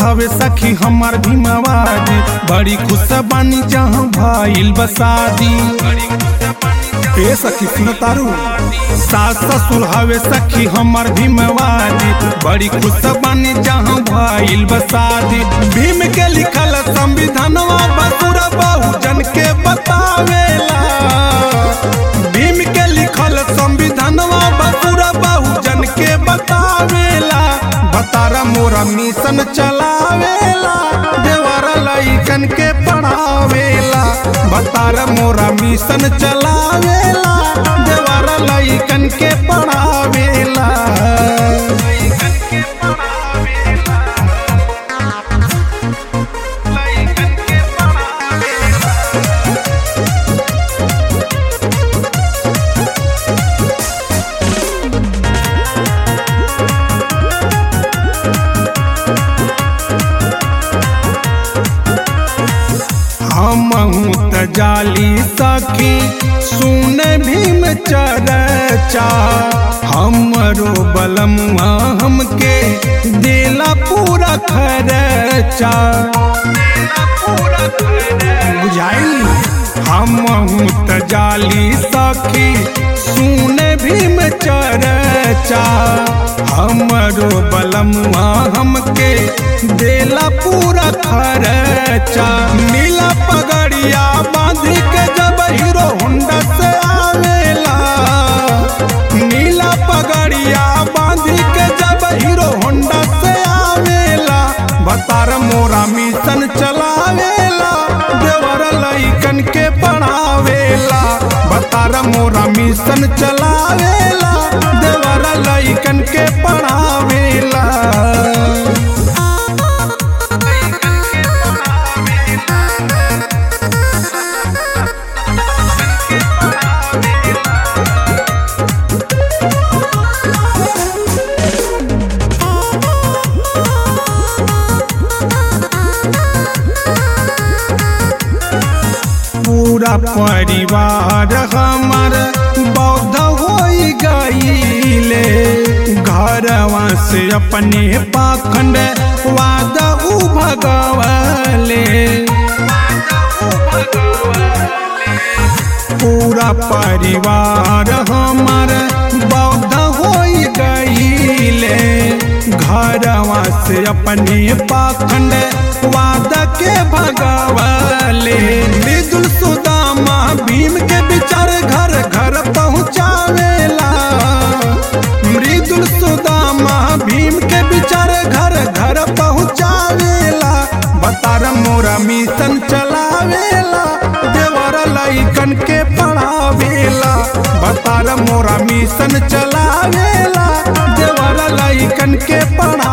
हवे सखी हमार भीमावादी बड़ी खुश बानी जहाँ भाईल बसादी ए सखी सुन तारू सास ससुर हवे सखी हमार भीमवादी बड़ी खुश बानी जहाँ भाईल बसादी भीम के लिखल संविधानवा बसुर बहुजन के बतावेला भीम के लिखल संविधानवा बसुर बहुजन के बतावेला बतारा मोरा मिशन चलावेला देवरा लइकन के पढ़ावेला बतारा मोरा मिशन चलावेला देवरा लइकन के पढ़ावेला हमहू त जाली सखी सुन भीम चरचा हमरो बलमुआ हमके देला पूरा खरचा बुझाई हमहू त जाली सखी सुन भीम चरचा हमरो बलमुआ हमके देला पूरा खरचा नीला पगड़िया बांध के जब हीरो होंडा से आवेला नीला पगड़िया बांध के जब हीरो होंडा से आवेला बतार मोरा मिशन चलावेला देवर लइकन के पढ़ावेला बतार मोरा मिशन चलावेला देवर लइकन के पढ़ावेला पूरा परिवार हमार बौद्ध हो गईले घरवा से अपने पाखंड वाद उ भगवले पूरा परिवार हमार बौद्ध हो गईले घरवा से अपने पाखंड वाद के भगवले मृदुल सुदामा भीम के विचार घर घर पहुँचावेला मृदुल सुदामा भीम के विचार घर घर पहुँचावेला बतार मोरा मिशन चलावेला देवर लइकन के पढ़ावेला बतार मोरा मिशन चलावेला देवर लइकन के पढ़ा